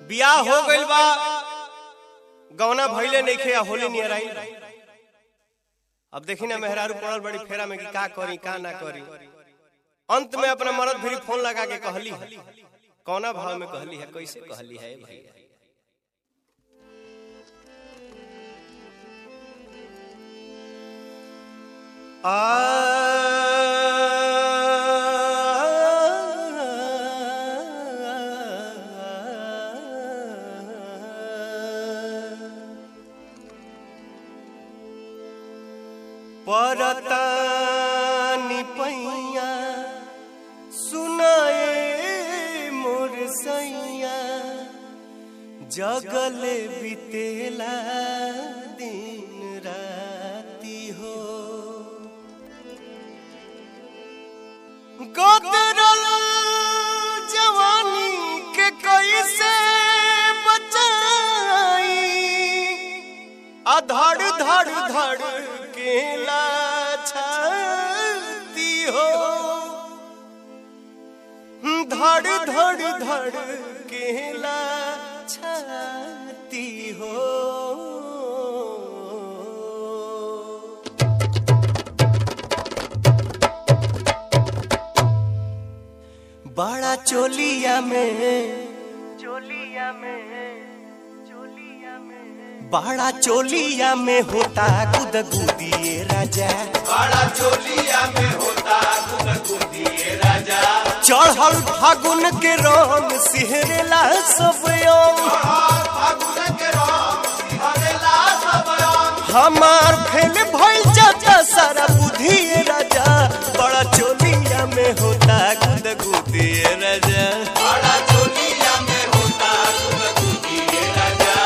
बियाह हो गइल बा गौना भइले नइखे आ होली नियर आई अब देखी ना मेहरारू पड़ल बड़ी फेरा में कि का करी का ना करी अंत में अपना मर्द फिर फोन लगा के कहली है कौना भाव में कहली है कैसे कहली है भैया परतानी पैया सुनाए मोर सैया जगले बितेला दिन राती हो गोदरल जवानी के कैसे बचाई आ धड़ धड़ धड़ केला छाती हो धड़ धड़ धड़ केला छाती हो बड़ा चोलिया में चोलिया में चोलिया में बड़ा चोलिया में होता गुद गुदिए राजा बड़ा चोलिया में होता गुदगुदिए राजा चढ़ल फागुन के रंग सिहरेला सब अंग फागुन के रंग सिहरेला सब रंग हमार फेल भइल जाता सारा बुद्धि राजा बड़ा चोलिया में होता गुद गुदिए राजा बड़ा चोलिया में होता गुदगुदिए राजा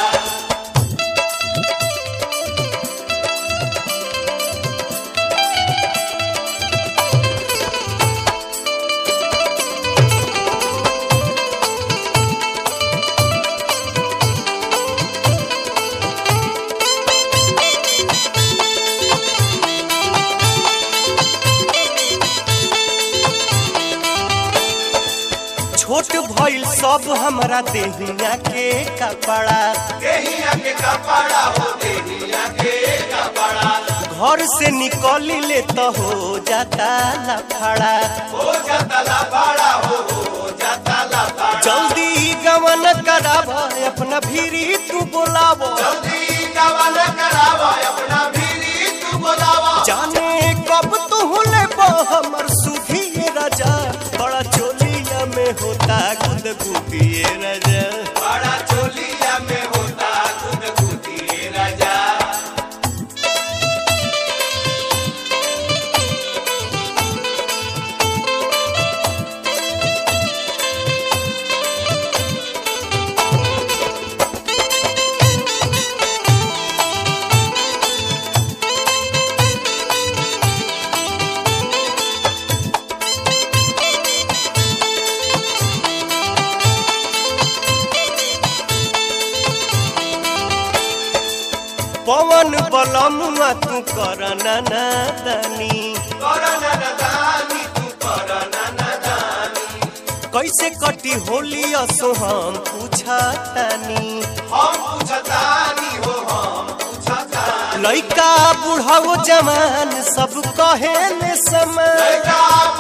छोट भइल सब हमरा देहिया के कपड़ा देहिया के कपड़ा हो देहिया के कपड़ा घर से निकली ले तो हो जाता लफड़ा हो जाता ला बड़ा हो हो जाता ला बड़ा जल्दी गवन कराब अपना भीरी तू बोलाब जल्दी कवन करावा अपना भीरी तू बोलावा जाने कब तू ले हमर सुधी राजा बड़ा चोलिया में होता गुद गुदिए राजा बड़ा चोलिया में होता गुदगुदिए राजा पवन बलमुआ तू कर नादानी करना नदानी तू करना नदानी कैसे कटी होली असो हम पूछा तानी हम पूछतानी हो हम पूछतानी लइका बुढ़ाओ जवान सब कहे ने समय लड़का